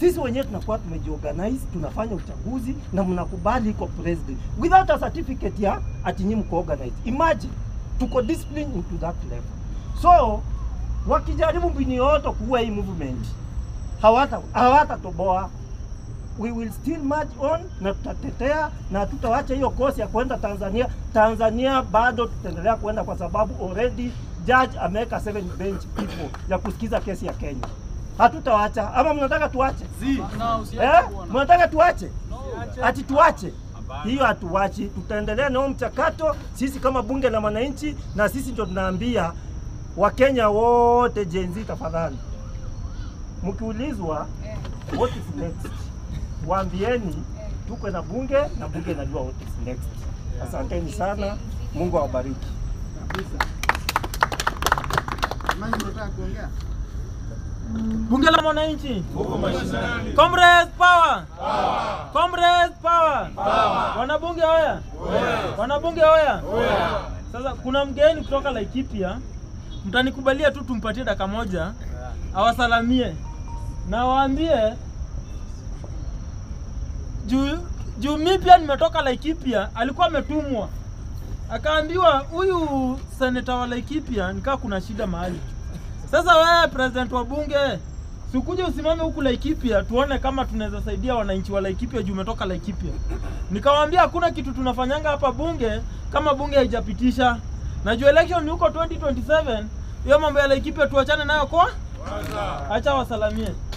Sisi wenyewe tunakuwa tumejiorganize, tunafanya uchaguzi na mnakubali iko president without a certificate ya ati nyinyi mko organize. Imagine tuko discipline into that level. So wakijaribu mbinu yote kuua hii movement hawata hawatatoboa we will still march on na tutatetea na tutawacha hiyo kosi ya kwenda Tanzania. Tanzania bado tutaendelea kwenda kwa sababu already judge ameweka seven bench people ya kusikiza kesi ya Kenya. Hatutawacha ama mnataka tuache? Eh? Mnataka tuache? Ati tuache? Hiyo hatuwachi, tutaendelea na huo mchakato sisi kama bunge la wananchi, na sisi ndio tunaambia Wakenya wote Gen Z, tafadhali mkiulizwa what is next, waambieni tuko na bunge na bunge inajua what is next. Asanteni sana, Mungu awabariki. Nani unataka kuongea? Bunge la Mwananchi. Comrades power. Comrades power. Wanabunge hoya. Wanabunge hoya. Sasa kuna mgeni kutoka Laikipia, mtanikubalia tu tumpatie dakika moja awasalamie na waambie juu juu mi pia nimetoka Laikipia, alikuwa ametumwa akaambiwa huyu seneta wa Laikipia nikaa kuna shida mahali. Sasa wewe president wa bunge, sikuje usimame huku Laikipia tuone kama tunaweza saidia wananchi wa Laikipia juu umetoka Laikipia. Nikamwambia hakuna kitu tunafanyanga hapa bunge kama bunge haijapitisha. Na juu election ni huko 2027, hiyo mambo ya Laikipia tuachane nayo kwa acha wasalamie.